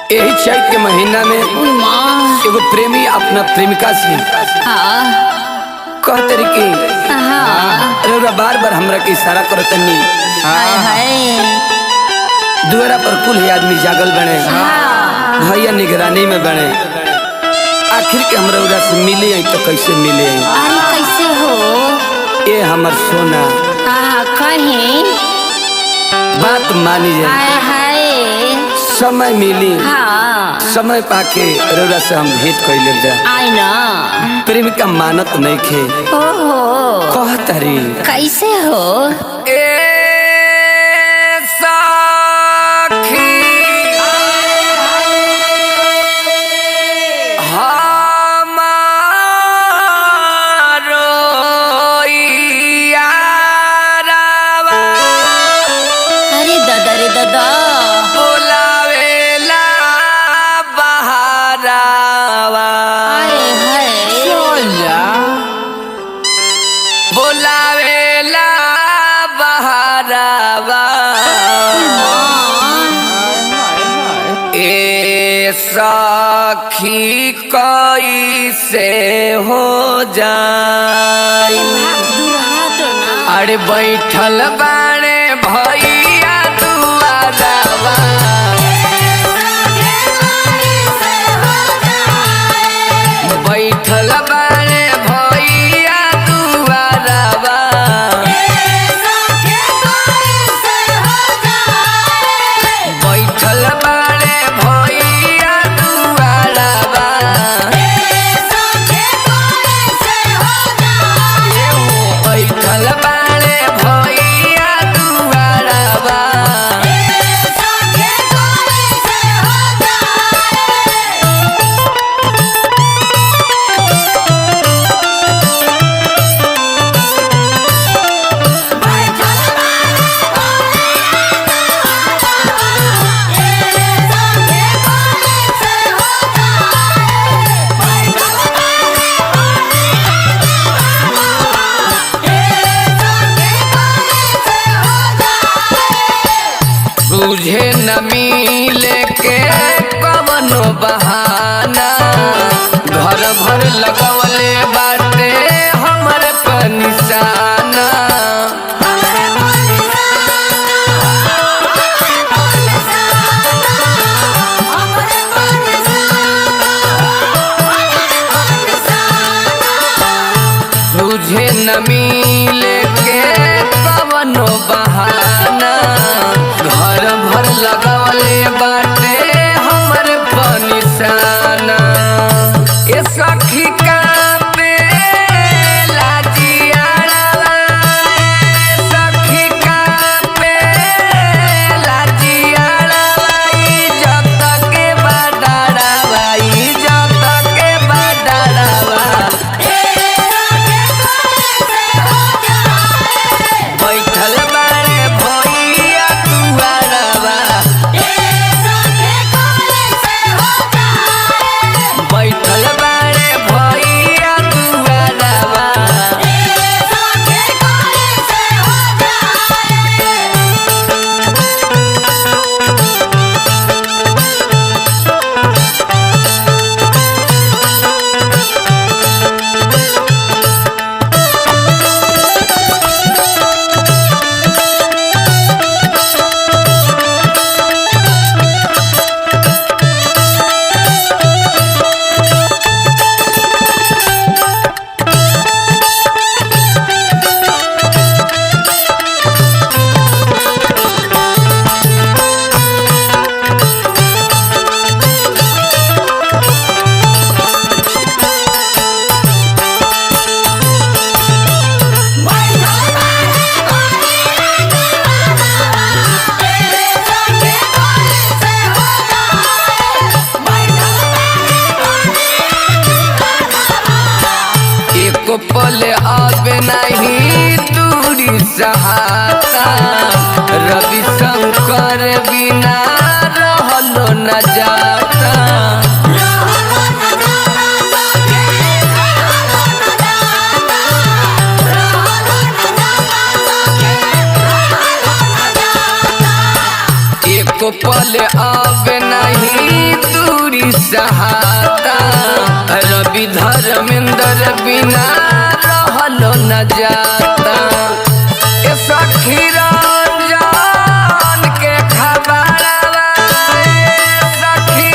यही चैत के महीना में उई माँ एगो प्रेमी अपना प्रेमिका से हाँ कहते रही कि हाँ रउरा बार बार हमरा के इशारा करतनी हाय हाय दुआरा पर कुल ही आदमी जागल बने हाँ भैया निगरानी में बने आखिर के हम रउरा से मिले आई तो कैसे मिले आई अरे कैसे हो ए हमर सोना हाँ कहीं बात मानी जाए हाय हाय समय मिली हाँ समय पाके रउरा से हम भेंट कैले जा आई ना प्रेमिका मानत नहीं खे ओहो कहतरी कैसे हो अरे दादा रे दादा हाय हाय बोलावेला बहारावा ए सखी कैसे हो जाई अरे बैठल बाड़े भैया दुआरवा बैठल बाड़े भैया दुआरवा बैठल बाड़े भैया दुआरवा बैठल बाड़े भैया दुआरवा तुझे न मिले के कवनो बहाना घर भर लगवले बाटे हमर पर निशाना तुझे न मिले के कवनो बहाना घर भर लगवले बाटे हमर पर निशाना ए सखी का पे लाजियाड़वा सखी का पे लाजियाड़वा इज्जत के बडाड़वा इज्जत के बडाड़वा बैठल बारे भैया दुआरवा बैठल बारे भैया दुआरवा एक पल आवे नहीं दूरी सहाता रवि शंकर बिना रहलो न जाता एक पल आवे नहीं नाही दूरी सहाता रवि धर्मेंद्र बिना रहलो न जाता ए सखी रंजन के खबरवा ए सखी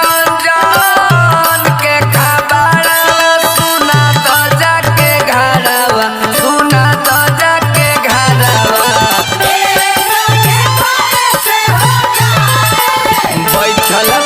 रंजन के खबरवा सुना तो जाके घरवा सुना तो जाके घरवा बैठल